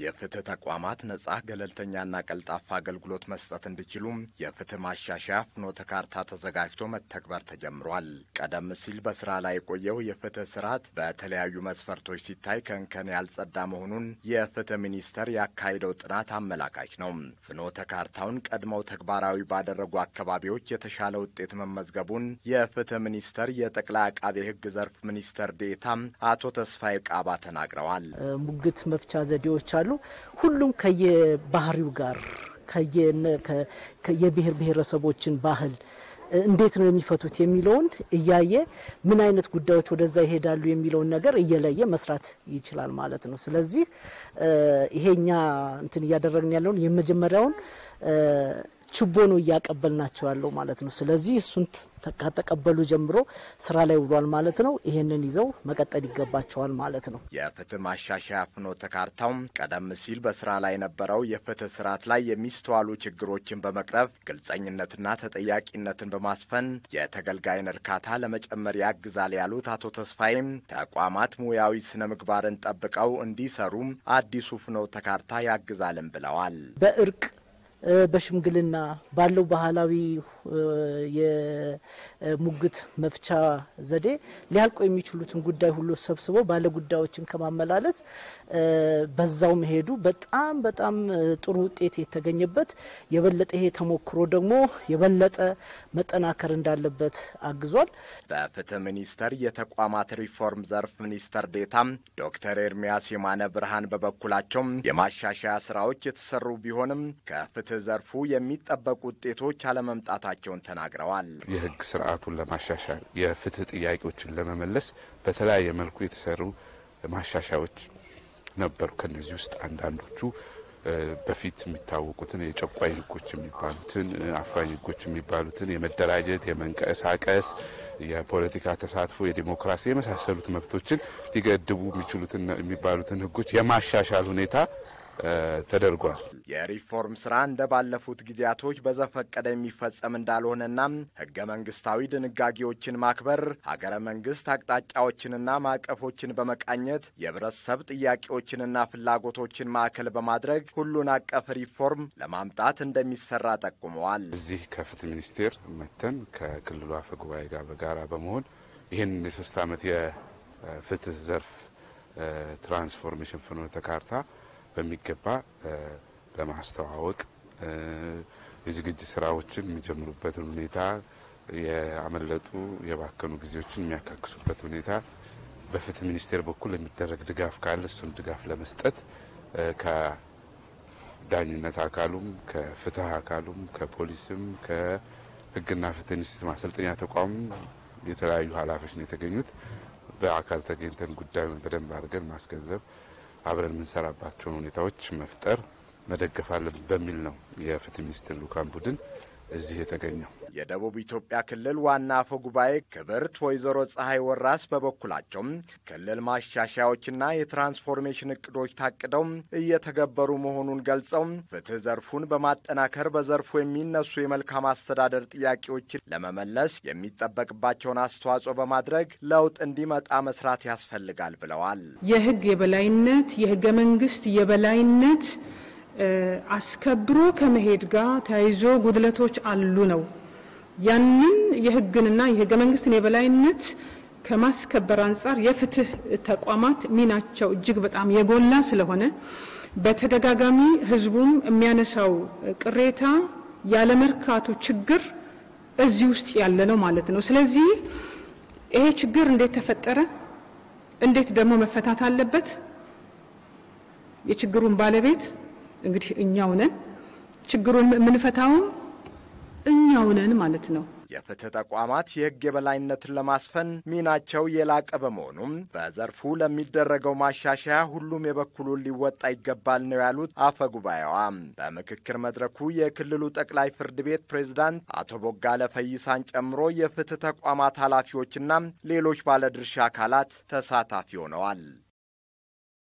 የፍትህ ተቋማት ነጻ ገለልተኛና ቀልጣፋ አገልግሎት መስጠት እንዲችሉም የፍትህ ማሻሻያ ፍኖተ ካርታ ተዘጋጅቶ መተግበር ተጀምሯል። ቀደም ሲል በስራ ላይ የቆየው የፍትህ ስርዓት በተለያዩ መስፈርቶች ሲታይ ከእንከን ያልጸዳ መሆኑን የፍትህ ሚኒስቴር ያካሄደው ጥናት አመላካች ነው። ፍኖተ ካርታውን ቀድመው ተግባራዊ ባደረጉ አካባቢዎች የተሻለ ውጤት መመዝገቡን የፍትህ ሚኒስቴር የጠቅላይ አቃቤ ሕግ ዘርፍ ሚኒስትር ዴኤታ አቶ ተስፋዬ ቃባ ተናግረዋል። ሙግት መፍቻ ዘዴዎች አሉ። ሁሉም ከየባህሪው ጋር የብሔር ብሔረሰቦችን ባህል እንዴት ነው የሚፈቱት የሚለውን እያየ ምን አይነት ጉዳዮች ወደዛ ይሄዳሉ የሚለውን ነገር እየለየ መስራት ይችላል ማለት ነው። ስለዚህ ይሄኛ እንትን እያደረግን ያለውን የመጀመሪያውን ችቦ ነው እያቀበልናቸው ያለው ማለት ነው። ስለዚህ እሱን ከተቀበሉ ጀምሮ ስራ ላይ ውሏል ማለት ነው። ይሄንን ይዘው መቀጠል ይገባቸዋል ማለት ነው። የፍትህ ማሻሻያ ፍኖተ ካርታውም ቀደም ሲል በስራ ላይ የነበረው የፍትህ ስርዓት ላይ የሚስተዋሉ ችግሮችን በመቅረፍ ግልጸኝነትና ተጠያቂነትን በማስፈን የተገልጋይን እርካታ ለመጨመር ያግዛል ያሉት አቶ ተስፋዬም ተቋማት ሙያዊ ስነ ምግባርን ጠብቀው እንዲሰሩም አዲሱ ፍኖተ ካርታ ያግዛልን ብለዋል። በእርቅ በሽምግልና ባለው ባህላዊ የሙግት መፍቻ ዘዴ ሊያልቁ የሚችሉትን ጉዳይ ሁሉ ሰብስቦ ባለ ጉዳዮችን ከማመላለስ በዛው መሄዱ በጣም በጣም ጥሩ ውጤት የተገኘበት የበለጠ ይሄ ተሞክሮ ደግሞ የበለጠ መጠናከር እንዳለበት አግዟል። በፍትህ ሚኒስቴር የተቋማት ሪፎርም ዘርፍ ሚኒስተር ዴታም ዶክተር ኤርሚያስ የማነ ብርሃን በበኩላቸው የማሻሻያ ስራዎች የተሰሩ ቢሆንም ከፍትህ ዘርፉ የሚጠበቁ ውጤቶች አለመምጣታቸውን ተናግረዋል። የህግ ስርዓቱን ለማሻሻል የፍትህ ጥያቄዎችን ለመመለስ በተለያየ መልኩ የተሰሩ ማሻሻያዎች ነበሩ። ከነዚህ ውስጥ አንዳንዶቹ በፊት የሚታወቁትን የጨቋኝ ህጎች የሚባሉትን አፋኝ ህጎች የሚባሉትን የመደራጀት፣ የመንቀሳቀስ፣ የፖለቲካ ተሳትፎ፣ የዲሞክራሲ የመሳሰሉት መብቶችን ሊገድቡ የሚችሉትን የሚባሉትን ህጎች የማሻሻል ሁኔታ ተደርጓል። የሪፎርም ስራ እንደ ባለፉት ጊዜያቶች በዘፈቀደ የሚፈጸም እንዳልሆነና ህገ መንግስታዊ ድንጋጌዎችን ማክበር፣ ሀገረ መንግስት አቅጣጫዎችንና ማዕቀፎችን በመቃኘት የህብረተሰብ ጥያቄዎችንና ፍላጎቶችን ማዕከል በማድረግ ሁሉን አቀፍ ሪፎርም ለማምጣት እንደሚሰራ ጠቁመዋል። እዚህ ከፍትህ ሚኒስቴር መተን ከክልሉ አፈ ጉባኤ ጋር በጋራ በመሆን ይህን የሶስት ዓመት የፍትህ ዘርፍ ትራንስፎርሜሽን ፍኖተ ካርታ በሚገባ ለማስተዋወቅ የዝግጅት ስራዎችን የሚጀምሩበትን ሁኔታ የአመለጡ የባከኑ ጊዜዎችን የሚያካክሱበት ሁኔታ በፍትህ ሚኒስቴር በኩል የሚደረግ ድጋፍ ካለ እሱን ድጋፍ ለመስጠት ከዳኝነት አካሉም ከፍትህ አካሉም ከፖሊስም ከህግና ፍትህ ኢንስቲትዩት ማሰልጠኛ ተቋሙም የተለያዩ ኃላፊዎች ነው የተገኙት። በአካል ተገኝተን ጉዳዩን በደንብ አድርገን ማስገንዘብ አብረን የምንሰራባቸውን ሁኔታዎች መፍጠር መደገፍ አለን በሚል ነው የፍትህ ሚኒስቴር ልኡካን ቡድን እዚህ የተገኘው። የደቡብ ኢትዮጵያ ክልል ዋና አፈ ጉባኤ ክብርት ወይዘሮ ፀሐይ ወራስ በበኩላቸውም ክልል ማሻሻያዎችና የትራንስፎርሜሽን እቅዶች ታቅደው እየተገበሩ መሆኑን ገልጸው ፍትህ ዘርፉን በማጠናከር በዘርፉ የሚነሱ የመልካም አስተዳደር ጥያቄዎችን ለመመለስ የሚጠበቅባቸውን አስተዋጽኦ በማድረግ ለውጥ እንዲመጣ መስራት ያስፈልጋል ብለዋል። የህግ የበላይነት የህገ መንግስት የበላይነት አስከብሮ ከመሄድ ጋር ተያይዞ ጉድለቶች አሉ ነው። ያንን የህግንና የህገ መንግስትን የበላይነት ከማስከበር አንጻር የፍትህ ተቋማት ሚናቸው እጅግ በጣም የጎላ ስለሆነ በተደጋጋሚ ህዝቡም የሚያነሳው ቅሬታ ያለመርካቱ ችግር እዚህ ውስጥ ያለ ነው ማለት ነው። ስለዚህ ይሄ ችግር እንዴት ተፈጠረ? እንዴት ደግሞ መፈታት አለበት? የችግሩን ባለቤት እንግዲህ እኛው ነን። ችግሩን የምንፈታውም እኛው ነን ማለት ነው። የፍትህ ተቋማት የህግ የበላይነትን ለማስፈን ሚናቸው የላቀ በመሆኑም በዘርፉ ለሚደረገው ማሻሻያ ሁሉም የበኩሉን ሊወጣ ይገባል ነው ያሉት አፈ ጉባኤዋ። በምክክር መድረኩ የክልሉ ጠቅላይ ፍርድ ቤት ፕሬዝዳንት አቶ ቦጋለ ፈይሳን ጨምሮ የፍትህ ተቋማት ኃላፊዎችና ሌሎች ባለድርሻ አካላት ተሳታፊ ሆነዋል።